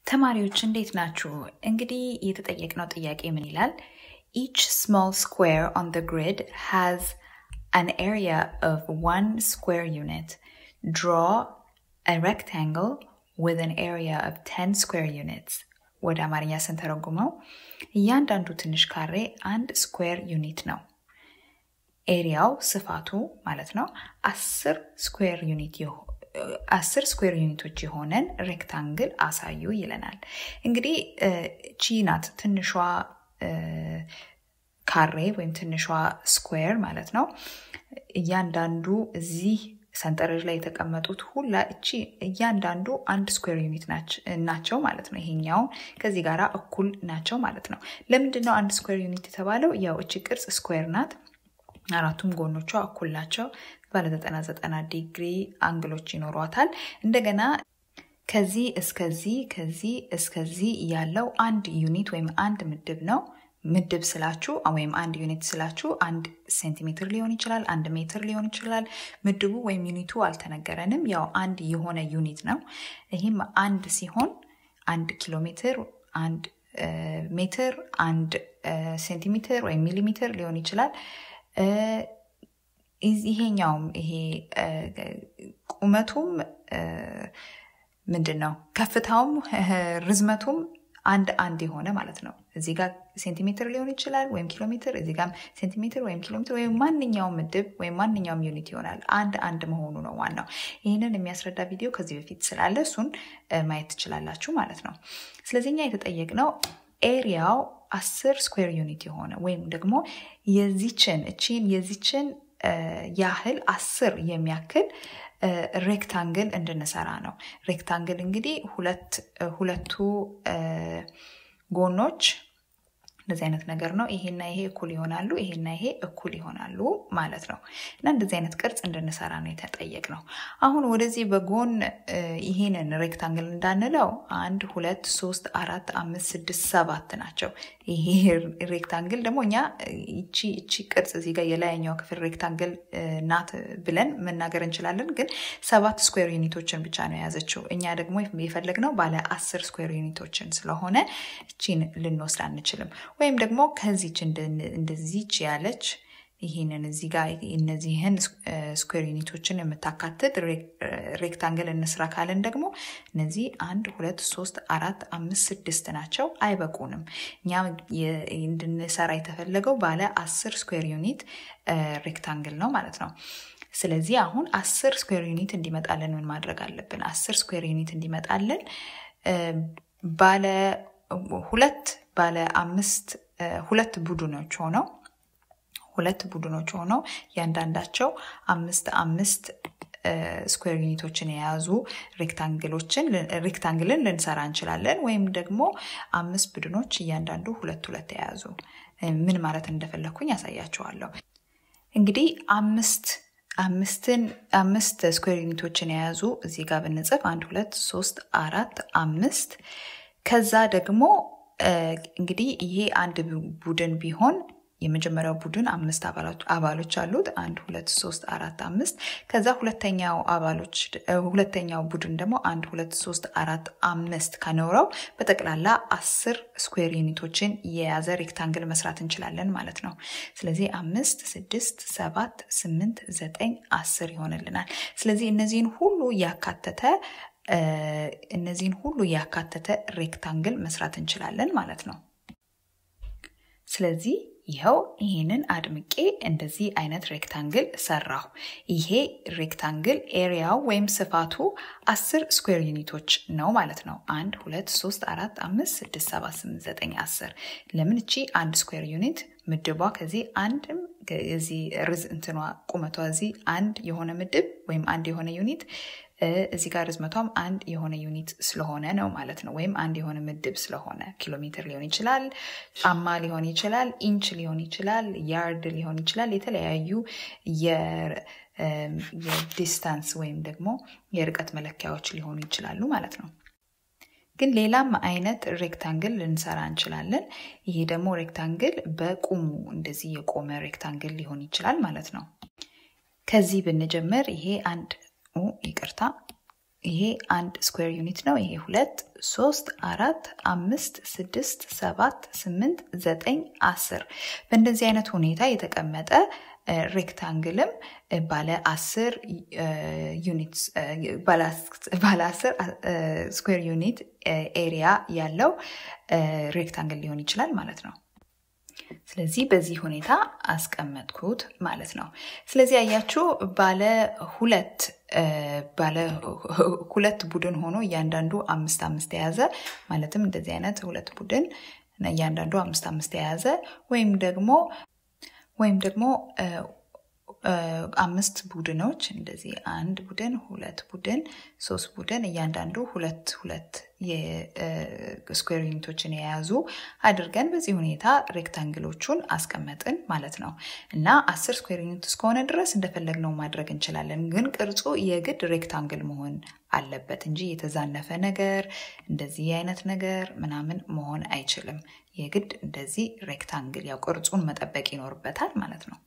ተማሪዎች እንዴት ናችሁ? እንግዲህ የተጠየቅነው ጥያቄ ምን ይላል? Each small square on the grid has an area of one square unit. Draw a rectangle with an area of 10 square units. ወደ አማርኛ ስንተረጉመው እያንዳንዱ ትንሽ ካሬ አንድ ስኩዌር ዩኒት ነው። ኤሪያው ስፋቱ ማለት ነው አስር ስኩዌር ዩኒት አስር ስኩዌር ዩኒቶች የሆነን ሬክታንግል አሳዩ ይለናል። እንግዲህ ቺ ናት ትንሿ ካሬ ወይም ትንሿ ስኩዌር ማለት ነው። እያንዳንዱ እዚህ ሰንጠረዥ ላይ የተቀመጡት ሁላ እቺ እያንዳንዱ አንድ ስኩዌር ዩኒት ናቸው ማለት ነው። ይሄኛው ከዚህ ጋር እኩል ናቸው ማለት ነው። ለምንድን ነው አንድ ስኩዌር ዩኒት የተባለው? ያው እቺ ቅርጽ ስኩዌር ናት። አራቱም ጎኖቿ እኩል ናቸው። ባለ ዘጠና ዘጠና ዲግሪ አንግሎች ይኖሯታል። እንደገና ከዚህ እስከዚህ ከዚህ እስከዚህ ያለው አንድ ዩኒት ወይም አንድ ምድብ ነው። ምድብ ስላችሁ ወይም አንድ ዩኒት ስላችሁ አንድ ሴንቲሜትር ሊሆን ይችላል፣ አንድ ሜትር ሊሆን ይችላል። ምድቡ ወይም ዩኒቱ አልተነገረንም። ያው አንድ የሆነ ዩኒት ነው። ይህም አንድ ሲሆን አንድ ኪሎ ሜትር፣ አንድ ሜትር፣ አንድ ሴንቲሜትር ወይም ሚሊሜትር ሊሆን ይችላል። ይሄኛውም ይሄ ቁመቱም ምንድን ነው ከፍታውም ርዝመቱም አንድ አንድ የሆነ ማለት ነው። እዚህ ጋር ሴንቲሜትር ሊሆን ይችላል ወይም ኪሎ ሜትር፣ እዚህ ጋር ሴንቲሜትር ወይም ኪሎ ሜትር ወይም ማንኛውም ምድብ ወይም ማንኛውም ዩኒት ይሆናል። አንድ አንድ መሆኑ ነው ዋናው። ይህንን የሚያስረዳ ቪዲዮ ከዚህ በፊት ስላለ እሱን ማየት ትችላላችሁ ማለት ነው። ስለዚህ እኛ የተጠየቅነው ኤሪያው አስር ስኩዌር ዩኒት የሆነ ወይም ደግሞ የዚችን እቺን የዚችን ያህል አስር የሚያክል ሬክታንግል እንድንሰራ ነው። ሬክታንግል እንግዲህ ሁለት ሁለቱ ጎኖች እንደዚህ አይነት ነገር ነው። ይሄና ይሄ እኩል ይሆናሉ፣ ይሄና ይሄ እኩል ይሆናሉ ማለት ነው። እና እንደዚህ አይነት ቅርጽ እንድንሰራ ነው የተጠየቅ ነው። አሁን ወደዚህ በጎን ይሄንን ሬክታንግል እንዳንለው አንድ፣ ሁለት፣ ሶስት፣ አራት፣ አምስት፣ ስድስት፣ ሰባት ናቸው። ይሄ ሬክታንግል ደግሞ እኛ እቺ እቺ ቅርጽ እዚህ ጋር የላይኛው ክፍል ሬክታንግል ናት ብለን መናገር እንችላለን። ግን ሰባት ስኩዌር ዩኒቶችን ብቻ ነው የያዘችው። እኛ ደግሞ የፈለግነው ባለ አስር ስኩዌር ዩኒቶችን ስለሆነ እቺን ልንወስድ አንችልም። ወይም ደግሞ ከዚች እንደዚች ያለች ይህንን እዚህ ጋር እነዚህን ስኩዌር ዩኒቶችን የምታካትት ሬክታንግል እንስራ ካለን ደግሞ እነዚህ አንድ ሁለት ሶስት አራት አምስት ስድስት ናቸው፣ አይበቁንም። እኛ እንድንሰራ የተፈለገው ባለ አስር ስኩዌር ዩኒት ሬክታንግል ነው ማለት ነው። ስለዚህ አሁን አስር ስኩዌር ዩኒት እንዲመጣልን ምን ማድረግ አለብን? አስር ስኩዌር ዩኒት እንዲመጣልን ባለ ሁለት ባለ አምስት ሁለት ቡድኖች ሆነው ሁለት ቡድኖች ሆነው እያንዳንዳቸው አምስት አምስት ስኩዌር ዩኒቶችን የያዙ ሬክታንግሎችን ሬክታንግልን ልንሰራ እንችላለን። ወይም ደግሞ አምስት ቡድኖች እያንዳንዱ ሁለት ሁለት የያዙ ምን ማለት እንደፈለግኩኝ ያሳያችኋለሁ። እንግዲህ አምስት አምስትን አምስት ስኩዌር ዩኒቶችን የያዙ እዚህ ጋር ብንጽፍ አንድ ሁለት ሶስት አራት አምስት ከዛ ደግሞ እንግዲህ ይሄ አንድ ቡድን ቢሆን የመጀመሪያው ቡድን አምስት አባሎች አሉት። አንድ ሁለት ሶስት አራት አምስት። ከዛ ሁለተኛው አባሎች ሁለተኛው ቡድን ደግሞ አንድ ሁለት ሶስት አራት አምስት ከኖረው በጠቅላላ አስር ስኩዌር ዩኒቶችን የያዘ ሬክታንግል መስራት እንችላለን ማለት ነው። ስለዚህ አምስት፣ ስድስት፣ ሰባት፣ ስምንት፣ ዘጠኝ፣ አስር ይሆንልናል። ስለዚህ እነዚህን ሁሉ ያካተተ እነዚህን ሁሉ ያካተተ ሬክታንግል መስራት እንችላለን ማለት ነው። ስለዚህ ይኸው ይህንን አድምቄ እንደዚህ አይነት ሬክታንግል ሰራሁ። ይሄ ሬክታንግል ኤሪያው ወይም ስፋቱ አስር ስኩዌር ዩኒቶች ነው ማለት ነው። አንድ ሁለት ሶስት አራት አምስት ስድስት ሰባት ስምንት ዘጠኝ አስር። ለምን እቺ አንድ ስኩዌር ዩኒት ምድቧ ከዚህ አንድም እዚህ ርዝ እንትኗ ቁመቷ እዚህ አንድ የሆነ ምድብ ወይም አንድ የሆነ ዩኒት እዚህ ጋር ርዝመቷም አንድ የሆነ ዩኒት ስለሆነ ነው ማለት ነው። ወይም አንድ የሆነ ምድብ ስለሆነ ኪሎ ሜትር ሊሆን ይችላል፣ ጫማ ሊሆን ይችላል፣ ኢንች ሊሆን ይችላል፣ ያርድ ሊሆን ይችላል። የተለያዩ የዲስታንስ ወይም ደግሞ የርቀት መለኪያዎች ሊሆኑ ይችላሉ ማለት ነው። ግን ሌላም አይነት ሬክታንግል ልንሰራ እንችላለን። ይሄ ደግሞ ሬክታንግል በቁሙ እንደዚህ የቆመ ሬክታንግል ሊሆን ይችላል ማለት ነው። ከዚህ ብንጀምር ይሄ አንድ ይቅርታ ይሄ አንድ ስኩዌር ዩኒት ነው። ይሄ ሁለት፣ ሶስት፣ አራት፣ አምስት፣ ስድስት፣ ሰባት፣ ስምንት፣ ዘጠኝ፣ አስር በእንደዚህ አይነት ሁኔታ የተቀመጠ ሬክታንግልም ባለ አስር ዩኒት ባለ አስር ስኩዌር ዩኒት ኤሪያ ያለው ሬክታንግል ሊሆን ይችላል ማለት ነው። ስለዚህ በዚህ ሁኔታ አስቀመጥኩት ማለት ነው። ስለዚህ አያችሁ ባለ ሁለት ባለ ሁለት ቡድን ሆኖ እያንዳንዱ አምስት አምስት የያዘ ማለትም እንደዚህ አይነት ሁለት ቡድን እያንዳንዱ አምስት አምስት የያዘ ወይም ደግሞ ወይም ደግሞ አምስት ቡድኖች እንደዚህ አንድ ቡድን፣ ሁለት ቡድን፣ ሶስት ቡድን እያንዳንዱ ሁለት ሁለት የስኩዌር ዩኒቶችን የያዙ አድርገን በዚህ ሁኔታ ሬክታንግሎቹን አስቀመጥን ማለት ነው። እና አስር ስኩዌር ዩኒት እስከሆነ ድረስ እንደፈለግነው ማድረግ እንችላለን። ግን ቅርጹ የግድ ሬክታንግል መሆን አለበት እንጂ የተዛነፈ ነገር እንደዚህ አይነት ነገር ምናምን መሆን አይችልም። የግድ እንደዚህ ሬክታንግል ያው ቅርጹን መጠበቅ ይኖርበታል ማለት ነው።